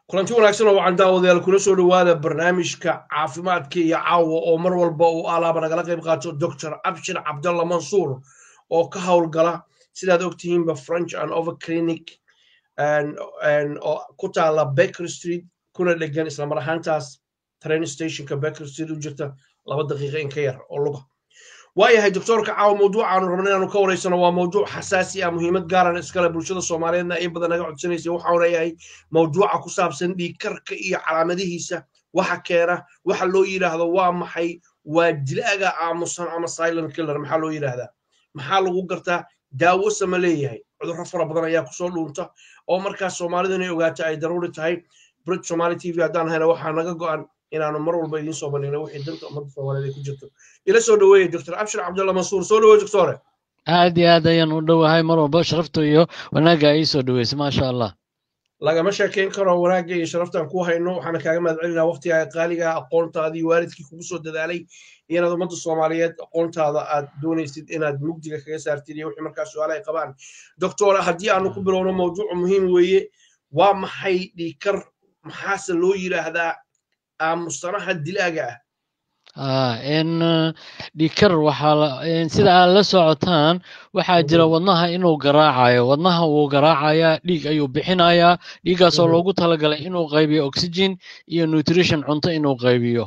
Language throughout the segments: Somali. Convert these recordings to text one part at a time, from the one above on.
kulanti wanaagsan oo wacan daawadayaal kula soo dhowaada barnaamijka caafimaadka iyo caawa oo mar walba uu alaaba nagala qayb qaato doctor abshir cabdalla mansuur oo ka howlgala sidaad ogtihiinba french and over clinic oo ku taala baker street kuna dhegan islamar ahaantaas train stationka baker street u jirta laba daqiiqa in ka yar oo luga waayahay doctoorka caawa mawduucaanu rabna inaanu ka waraysano waa mawduuc xasaasi ah muhiimad gaaran iskale bulshada soomaaliyeedna in badan naga codsanaysa waxaanu leeyahay mawduuca ku saabsan dhiigkarka iyo calaamadihiisa waxa keena waxa loo yidhaahdo waa maxay waa dilaaga aamusan ama silent killer maxaa loo yidhaahdaa maxaa lagu gartaa daawo sama leeyahay cudurro fara badan ayaa kusoo dhuunta oo markaas soomaalidu inay ogaato ay daruuri tahay brit somali t v haddaan hayna waxaa naga go'an inaanu mar walba idiin soo bandhigno wixii danta ummadda soomaaliyeed ay ku jirto ila soo dhoweeye doctor abshir cabdalla mansuur soo dhoweeye doctore aad iyo aad ayaan u dhowahay mar walba sharafta iyo wanaagga ay soo dhoweysay maasha allah lagama sheekayn karo wanaagga iyo sharaftaan ku hayno waxaana kaaga mahad celinaa waqtigaa qaaliga aqoontaadii waalidkii kugu soo dadaalay iyo inaad ummadda soomaaliyeed aqoontaada aad doonaysid inaad mugdiga kaga saartid iyo wixii markaas su-aala ay qabaan doctora haddii aanu ku bilowno mawduucu muhiim weeye waa maxay dhiikar maxaase loo yidhaahdaa aamusanaha dilaaga ah n dhikar waxaa sida aad la socotaan waxaa jira wadnaha inuu garaacayo wadnaha wuu garaacayaa dhiig ayuu bixinayaa dhiiggaasoo loogu talagalay inuu qaybiyo oxygen iyo nutrition cunto inuu qaybiyo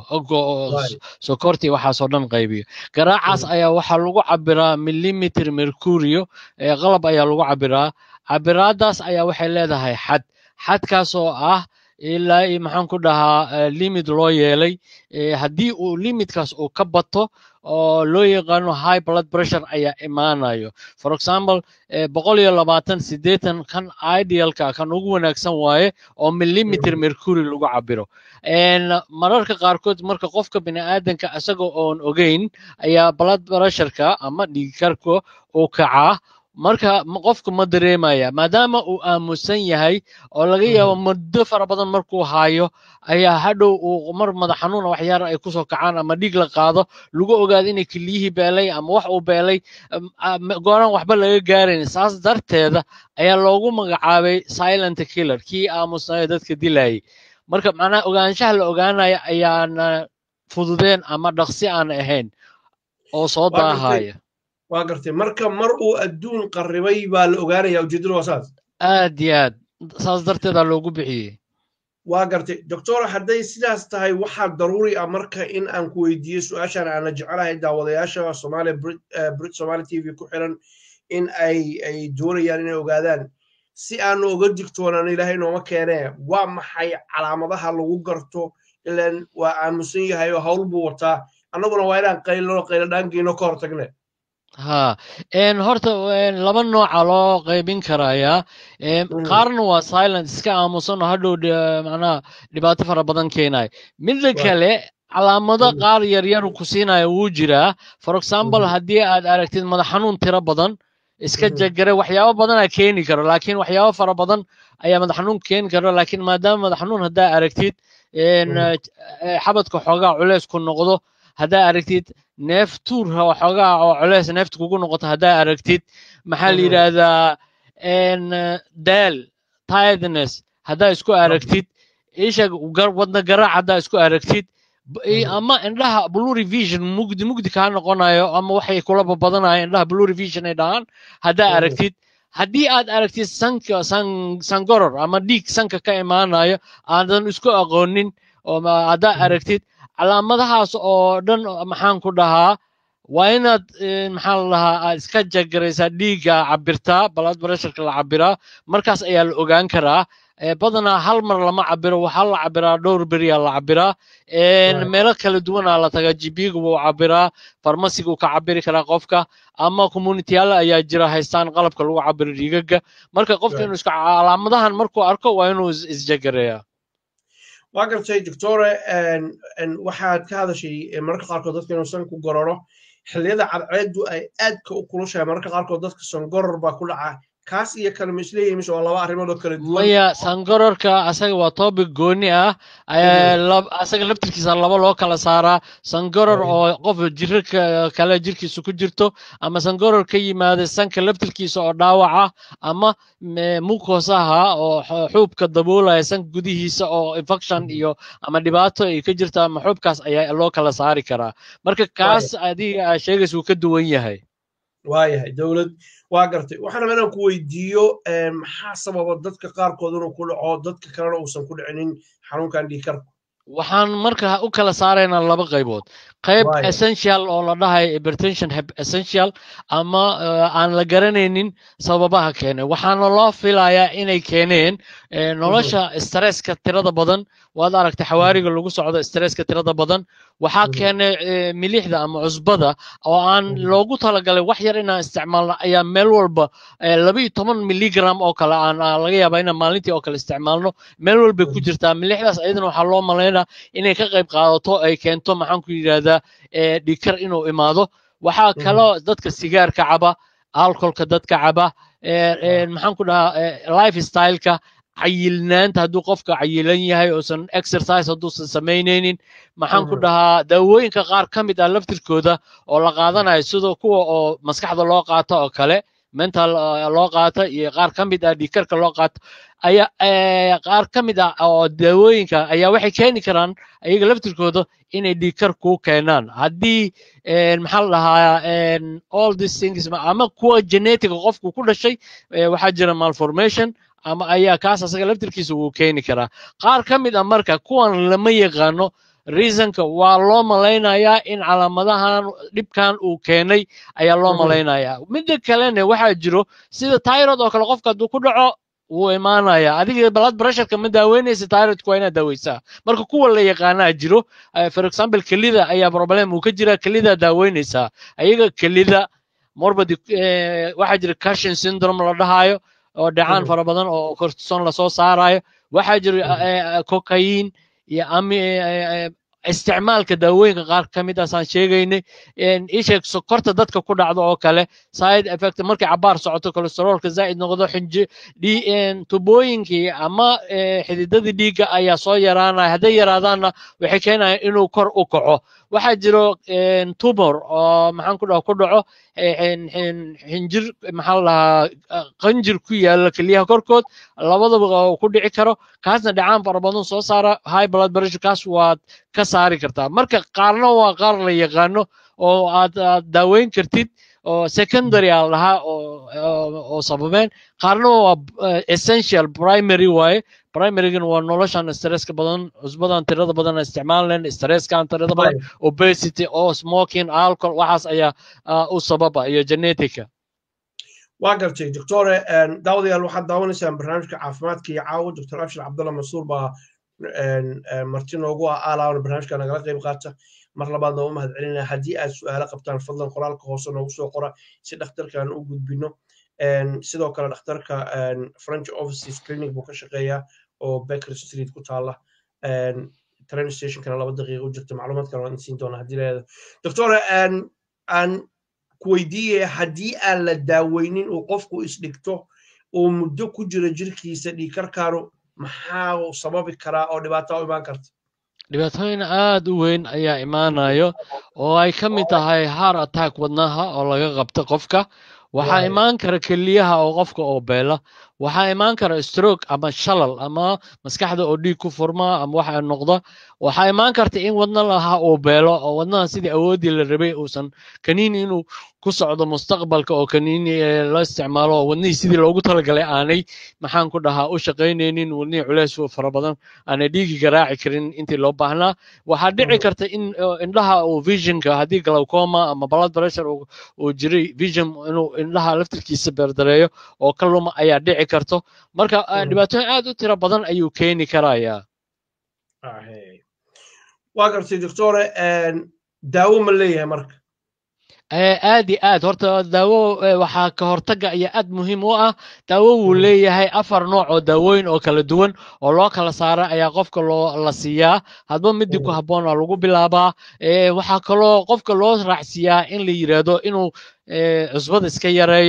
sokortii waxaasoo dhan qaybiyo garaacaas ayaa waxaa lagu cabiraa millimeter mercurio qalab ayaa lagu cabiraa cabiraadaas ayaa waxay leedahay xad xadkaasoo ah ilaa maxaan ku dhahaa limit loo yeelay haddii uu limitkaas uu ka bato oo loo yaqaano high blood pressure ayaa imaanayo for example boqol iyo labaatan siddeetan kan idealka kan ugu wanaagsan waaye oo millimeter mercury lagu cabiro mararka qaarkood marka qofka bini'aadanka isaga oon ogeyn ayaa blood pressureka ama dhiigkarka uu kacaa marka qofku ma dareemaya maadaama uu aamusan yahay oo laga yaabo muddo fara badan markuu haayo ayaa hadhow uu mar madax xanuuna waxyaar ay kusoo kacaan ama dhiig la qaado lagu ogaado inay keliyihii beelay ama wax uu beelay gooraan waxba laga gaarayn saas darteeda ayaa loogu magacaabay silent killer kii aamusnayo dadka dilayay marka macnaha ogaanshaha la ogaanaya ayaana fududeen ama dhaqsi aan ahayn oo soo daahaya waa gartay marka mar uu adduun qarribay baa la ogaanaya ujeeddadu waa saas aad iyo aad saas darteedaa loogu bixiyey waa gartay doctora hadday sidaas tahay waxaa daruuri ah marka in aan ku weydiiyo su-aashaan aana jecelahay daawadayaasha soomaaliya brit somali t v ku xiran in ay ay doonayaan inay ogaadaan si aanu oga digtoonaan ilaahay nooma keenee waa maxay calaamadaha lagu garto ilan waa aamusan yahay oo hawl buu wataa annaguna waa inaan qaylino qaylo dhaangeyno ka hortagne ha horta laba nooca loo qaybin karayaa qaarna waa silent iska aamusan oo hadhow macnaha dhibaato fara badan keenayo midda kale calaamado qaar yaryar ku siinaya wuu jiraa for example haddii aad aragtid madax xanuun tiro badan iska jagare waxyaabo badanaa keeni karo laakiin waxyaabo fara badan ayaa madax xanuun keeni karo laakiin maadaama madax xanuun haddaa aragtid xabadka xoogaa culeys ku noqdo haddaa aragtid neef tuur xoogaa oo coleys neefta kugu noqoto haddaa aragtid maxaa la yidhaahdaa daal tiredness haddaa isku aragtid isha wadna garaac haddaa isku aragtid ama indhaha blue vision mugdi mugdi kaa noqonayo ama waxay kula babadanayo indhaha blue vision ay dhahaan haddaa aragtid haddii aad aragtid sanka sangoror ama dhiig sanka ka imaanayo aadan isku aqoonin haddaa aragtid calaamadahaas oo dhan maxaan ku dhahaa waa inaad maxaa la dhahaa aad iska jagaraysaa dhiigga cabirtaa blood pressureka la cabiraa markaas ayaa la ogaan karaa badanaa hal mar lama cabiro waxaa la cabiraa dhowr beriyaa la cabiraa meelo kala duwanaa la tagaa jibiga wuu cabiraa farmasiga uu ka cabiri karaa qofka ama communitiyaala ayaa jira haystaan qalabka lagu cabiro dhiigaga marka qofka inuu iska calaamadahan markuu arko waa inuu isjagareeyaa waa gartay doctore waxaad ka hadashay mararka qaarkood dadka inuu san ku gororo xilliyada cadceeddu ay aadka u kulushahay mararka qaarkood dadka sangoror baa ku dhaca kaas iyo kale ma isleeyihin mise waa laba arrimood oo kala duwan maya sangororka asaga waa topic gooni ah asaga laftirkiisa laba loo kala saaraa sangoror oo qof jiro kale jirkiisa ku jirto ama sangoror ka yimaada sanka laftirkiisa oo dhaawaca ama mukosaha oo xuubka daboolaya sanka gudihiisa oo infection iyo ama dhibaato ay ka jirta ama xuubkaas ayaa loo kala saari karaa marka kaas adiga aa sheegaysa wuu ka duwan yahay waayahay dowlad waa gartay waxaan rabaa inaan ku weydiiyo maxaa sababa dadka qaarkood inuu ku dhaco dadka kalena uusan ku dhicinin xanuunkan dhiikarku waxaan marka u kala saaraynaa laba qaybood qayb essential oo la dhahayo hypertension essential ama aan la garanaynin sababaha keenay waxaana loo filayaa inay keeneen nolosha stresska tirada badan waad aragtay xawaariga lagu socdo stresska tirada badan waxaa keenay milixda ama cusbada oo aan loogu talagalay wax yar inaan isticmaalno ayaa meel walba laba iyo toban milligram oo kale aan laga yaabaa inaan maalintii oo kale isticmaalno meel walbay ku jirtaa milixdaas ayadana waxaa loo malaynaa inay ka qayb qaadato ay keento maxaan ku yidhahdaa dhikar inuu imaado waxaa kaloo dadka sigaarka caba alcoholka dadka caba maxaan ku dhahaa life styleka cayilnaanta hadduu qofka cayilan yahay uusan exercise hadduusan samaynaynin maxaan ku dhahaa daawooyinka qaar ka mid ah laftirkooda oo la qaadanayo sida kuwa oo maskaxda loo qaato oo kale mental loo qaato iyo qaar ka mid ah dhiikarka loo qaato ayaa qaar ka mid ah oo daawooyinka ayaa waxay keeni karaan ayaga laftirkooda inay dhiikar kuu keenaan haddii maxaa la dhahaa all these things ama kuwa genetica qofku ku dhashay waxaa jira malformation ama ayaa kaas asaga laftirkiisa wuu keeni karaa qaar ka mid ah marka kuwan lama yaqaano reasonka waa loo malaynayaa in calaamadahan dhibkan uu keenay ayaa loo malaynayaa midda kalena waxaa jiro sida tyrod oo kale qofka hadduu ku dhaco wuu imaanaya adiga blood pressureka ma daaweynaysa tyrodka waa inaad daaweysaa marka kuwa la yaqaanaa jiro for example kelida ayaa problem uu ka jira kelida daaweynaysaa ayaga kelida morbid waxaa jira cashin syndrome la dhahayo oo dhacaan fara badan oo cortison lasoo saarayo waxaa jira cocaine iyo isticmaalka daawooyinka qaar ka mid aasaan sheegaynay isheeg sokorta dadka ku dhacdo oo kale side effect markay cabaar socoto kolesteroolka zaa'id noqdo xinji tubooyinkii ama xididadii dhiigga ayaa soo yaraanaya hadday yaraadaanna waxay keenayaan inuu kor u kaco waxaa jiro tumor oo maxaan ku dhaha ku dhaco xinjir maxaa la dhahaa qanjir ku yaala keliyaha korkood labadaba ku dhici karo kaasna dhacaan fara badan soo saara high blood pressure kaas waad ka saari kartaa marka qaarna waa qaar la yaqaano oo aad aad daaweyn kartid oo secondary aa lahaa oo sababeen qaarna waa essential primary waaye primarygan waa noloshan stresska badan cusbadan tirada badan isticmaalan stresskan tirada badan obesity oo smoking alcohol waxaas ayaa u sababa iyo genetica waa gartay doctore daawadayaal waxaad daawanaysaan barnaamijka caafimaadka iyo caawo doctor abshir cabdalla mansuur baa marti noogu ah aalaawna barnaamijka nagala qayb qaata mar labaadna u mahad celinaya haddii aad su'aalo qabtaan fadlan qoraalka hoose noogu soo qora si dhakhtarkan u gudbino sidoo kale dhakhtarka french offices clinic buu ka shaqeeyaa oo baker street ku taala train stationkana laba daqiiqa u jirta macluumaad kale waan siin doonaa haddii leedahay doctore aan ku weydiiyaya haddii aan la daaweynin uu qofku isdhigto uu muddo ku jiro jirkiisa dhiikarkaanu maxaa uu sababi karaa oo dhibaato u imaan karta dhibaatooyin aad u weyn ayaa imaanayo oo ay ka mid tahay heart attack wadnaha oo laga qabta qofka waxaa imaan kara keliyaha oo qofka oo beela waxaa imaan kara stroke ama shalal ama maskaxda oo dhiig ku furma ama waxa noqda waxaa imaan karta in wadna lahaa uu beelo oo wadnaha sidii awooddii la rabay uusan kaniini inuu ku socdo mustaqbalka oo kaniini la isticmaalo oo wadnihii sidii loogu talagalay aanay maxaan ku dhahaa u shaqaynaynin wadnihii culeys fara badan aanay dhiigi garaaci karin intii loo baahnaa waxaa dhici karta in indhaha uu visionka haddii glaucoma ama blood pressure uu jiray vision inuu indhaha laftirkiisa beerdareeyo oo ka luma ayaa dhici karto marka dhibaatooyin aad u tiro badan ayuu keeni karayaa waa gartay doctore daawo ma leeyahay marka aad iyo aad horta daawo waxaa ka hortaga iyo aad muhiim u ah daawo wuu leeyahay afar nooc oo daawooyin oo kala duwan oo loo kala saara ayaa qofka loo la siiyaa hadba midii ku habboon waa lagu bilaabaa waxaa kaloo qofka loo raacsiiyaa in la yidhaahdo inuu cusbada iska yareeyo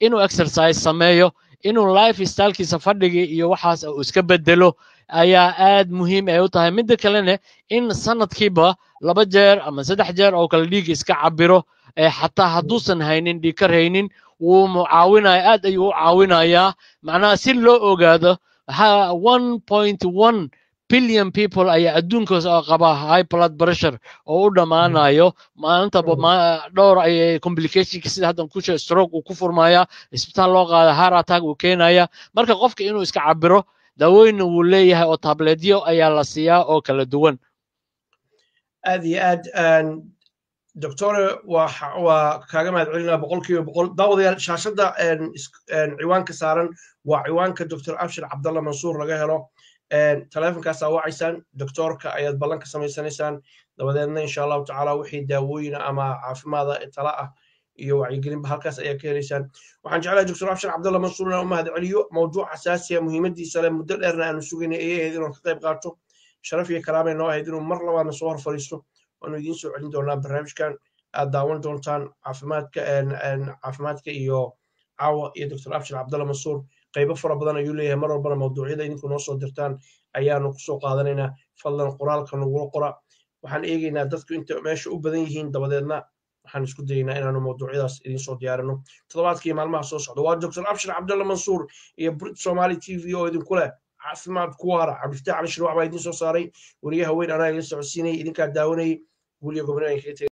inuu exercise sameeyo inuu life stylekiisa fadhigii iyo waxaas uu iska bedelo ayaa aad muhiim ay u tahay midda kalena in sanadkiiba laba jeer ama saddex jeer oo kale dhiig iska cabiro xataa hadduusan haynin dhiigkar haynin wuu mucaawinaya aad ayuu u caawinayaa macnaha si loo ogaado one point one billion people ayaa adduunkaas oo qaba high blood pressure oo u dhammaanayo maalintaba dhowr ay complicationka sida haddan ku sheeg stroke uu ku furmaya isbitaal loo qaada heart attack uu keenaya marka qofka inuu iska cabiro daawooyinna wuu leeyahay oo tabletyo ayaa la siiyaa oo kala duwan aad iyo aad doctore waa kaaga mahad celinaa boqol kiiba boqol daawadayaal shaashadda ciwaanka saaran waa ciwaanka doctor abshir cabdalla mansuur laga helo taleefonkaasaa wacaysaan doctoorka ayaad ballan ka samaysanaysaan dabadeedna insha allahu tacaala wixii daawooyina ama caafimaada tala ah iyo wacyigelinba halkaas ayaa ka helaysaan waxaan jeclahay doctor abshir cabdalla mansuur inaan u mahad celiyo mawduuc xasaasiya muhiimadiisa leh muddo dheerna aanu sugaynay ayay ahayd inuu ka qayb qaato sharaf iyo karaamay noo ahayd inuu mar labaadna soo hor fadhiisto waanu idiin soo celin doonaa barnaamijkan aad daawan doontaan caafimaadka caafimaadka iyo caawa iyo doctor abshir cabdalla mansuur qaybo fara badan ayuu leeyahay mar walbana mawduucyada idinku noo soo dirtaan ayaanu kusoo qaadanaynaa fadlan qoraalka nagula qora waxaan eegaynaa dadku inta meesha u badan yihiin dabadeedna waxaan isku dayaynaa inaanu mawduucyadaas idiin soo diyaarino toddobaadkii maalmaha soo socda waa doctor abshir cabdalla mansuur iyo brit somali t v oo idinku leh caafimaad ku waara cabdifataax cali shirwac baa idiin soo saaray wariyaha weyn anaa ila socodsiinayay idinkaa daawanayay guulyo gobonada